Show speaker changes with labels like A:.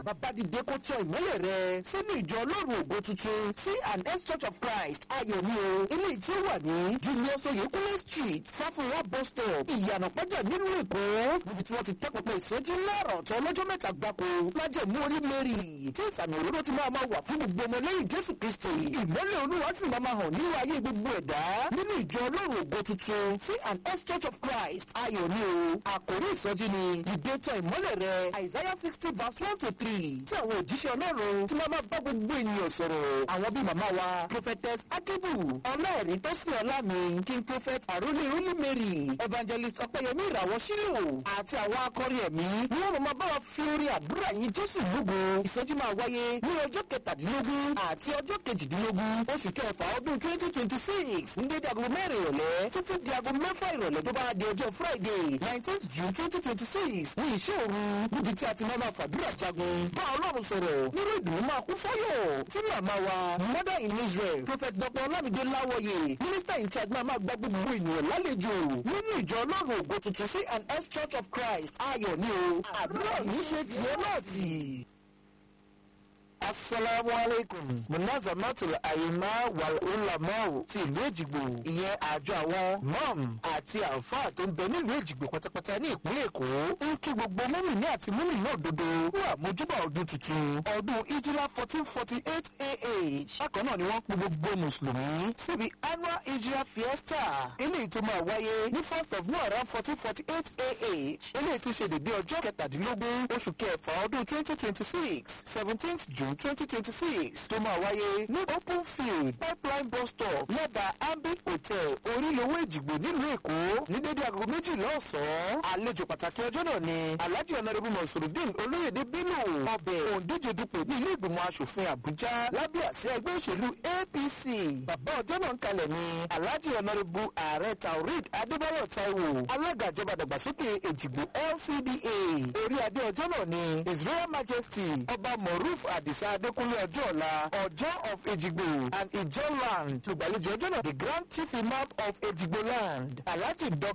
A: bàbá dìde kó tọ ìmọ́lẹ̀ rẹ sínú ìjọ ọlọ́run ògo tuntun c and s church of christ ayọ̀ ni o eléyìí tí ó wà ní julius oyekunle street sáfùwà bus stop ìyànà pẹ́jà nílùú èkó níbi tí wọ́n ti tẹ́pẹ́pẹ́ ìsọjí lọ́rọ̀ tó ọlọ́jọ́ mẹ́ta gbáko májẹ̀mú orí mary tí ìsàmì òróró ti máa máa wà fún gbogbo ọmọ lẹ́yìn jésù kristi ìmọ́lẹ̀ olúwa sì máa máa hàn nínú ayé gbogbo ẹ̀dá nínú ìjọ ọlọ́run ògo tuntun c and s church of christ ayọ̀ ni o àkórí ìsọjí ni ìdẹ́tọ̀ ìmọ́lẹ̀ rẹ isaiah sixty verse one to three tí àwọn òjíṣẹ́ ọlọ́run ti máa máa bá gbogbo ènìyàn sọ̀rọ̀ àwọn bíi màmá wa prophetess akibu ọlọ́ọ̀rí tó sì ọlá mi king prophet arúlé olú mary evangelist ọ̀pẹ̀yẹmí ìràwọ̀ sílò àti àwọn akọrin ẹ̀mí ni wọ́n máa bá wa fi orí àdúrà yín jésù lógo ìsọjí máa wáyé ní ọjọ́ kẹtàdínlógún àti ọjọ́ kejìdínlógún oṣù kẹfà ọdún twenty twenty six ní dédé aago mẹ́rin ìrọ̀lẹ́ títí di aago mẹ́fà ìrọ̀lẹ́ tó bá di ọjọ́ friday nineteenth june twenty twenty six ní ìṣe òru níbi tí a ti máa máa fàdúrà jagun bá ọlọ́run sọ̀rọ̀ nínú ìdùnnú máa kú fọ́yọ̀ tí màmá wa mother in israel prophet dr olamide láwọyè minister in charge máa máa gba gbogbo ènìyàn lálejò nínú ìjọ ọlọ́run ògo tuntun c and s church of christ ayọ̀ ni o àdúrà ní ṣe tiẹ̀ náà sí i. Asalaamu alaikum. Munazamatul Ayima wal Ulamau ti ìlú Èjìgbò. Ìyẹn àjọ àwọn mọ́m àti àǹfààní tó ń bẹ nílùú Èjìgbò pátápátá ní ìpínlẹ̀ Èkó. Ń kí gbogbo mọ́mìnì àti mọ́mìnì òdodo fún àmójúbà ọdún tuntun. Ọdún Ijila fourteen forty eight AH. Bákan náà ni wọ́n pe gbogbo Mùsùlùmí síbi annual Ijila fiesta. Eléyìí tó máa wáyé ní first of Muharram fourteen forty eight AH. Eléyìí ti ṣe dédé ọjọ́ kẹtàdínlógún oṣù kẹfà ọdún twenty twenty six seventeenth June twenty twenty six tó máa wáyé ní open field pipeline bus stop lẹ́bàá ambi hotel orílẹ̀-èwé ìjìgbò nílùú èkó ní dédé aago méjìlá ọ̀sán. àlejò pàtàkì ọjọ́ náà ni alhaji ọ̀nàrẹ́bù mọ̀sùlùdín olóyèdè bello ọbẹ̀ òǹdíje dupò ní ilé ìgbìmọ̀ asòfin àbújá lábẹ́ àsíá ẹgbẹ́ òṣèlú apc. bàbá ọjọ́ náà ń kalẹ̀ ni alhaji ọ̀nàrẹ́bù ààrẹ taurid adébáyọ̀ taiwo alága ìjọba dàgbàsókè èjìgbò lcda orí adé ọjọ́ náà ni israel majesty ọba moruf adisa adékúnlé ọjọ́ ọ̀la ọjọ́ of ejigbo and ijoland lùgbàlejò ọjọ́ náà the grand chief imam of ejigbo land alhaji dr